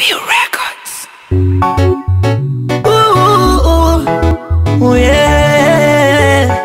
New Records. Ooh, ooh, yeah.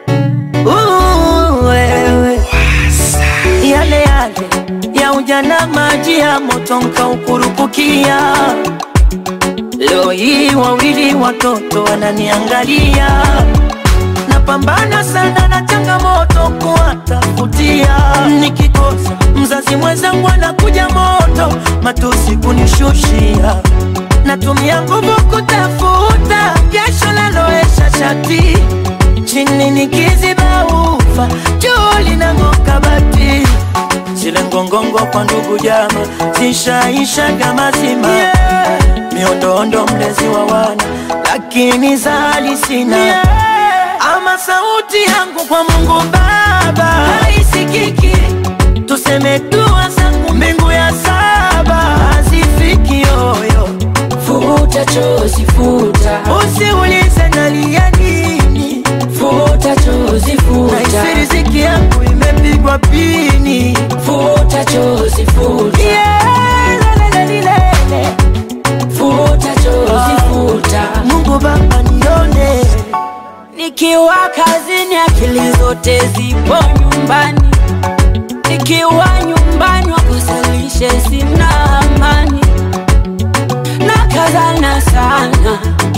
Ooh, wewe. Yale yale ya ujana, maji ya moto nkaukurupukia. Leo hii wawili watoto wananiangalia, napambana sana na changamoto kuwatafutia. Nikikosa mzazi mwenzangu anakuja moto, matusi kunishushia natumia nguvu kutafuta jasho laloesha shati chini nikiziba ufa juu linang'oka bati zile ngongongo kwa ndugu jama zishaishaga mazima yeah. miondoondo mlezi wa wana lakini zali sina yeah. ama sauti yangu kwa Mungu Baba haisikiki tuseme dua zangu mbingu ya saba hazifiki yoyo Futa chozi futa, Usiulize nalia nini, futa chozi nahisi futa, riziki yangu imepigwa pini. futa chozi futa, Yeah, lelelelelele. futa chozi futa. Mungu Baba nione, Nikiwa kazini akili zote zipo nyumbani, nikiwa nyumbani wakosalishe sina amani, na kazana sana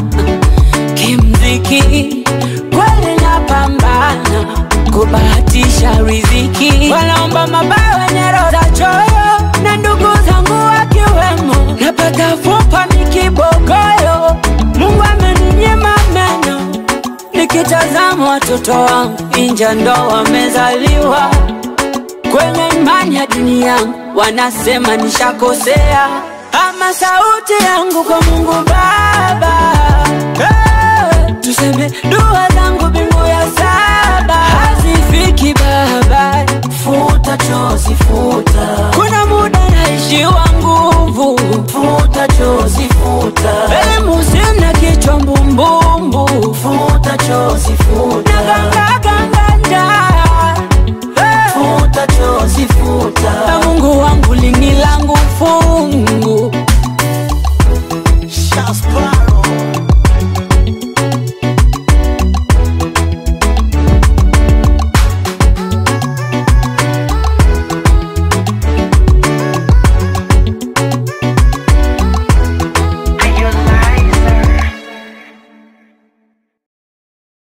kimziki, kweli napambana kubahatisha riziki, wanaomba mabaya wenye roho za choyo, na ndugu zangu wakiwemo, napata fupa nikibogoyo, Mungu ameninyima meno Nikitazama watoto wangu inja ndo wamezaliwa kwenye imani ya dini yangu, wanasema nishakosea, ama sauti yangu kwa Mungu Baba hey, tuseme dua zangu mbingu ya saba hazifiki Baba, futa chozi, futa, kuna muda naishiwa nguvu, futa chozi, futa, elimu sina kichwa mbumbumbu, futa chozi,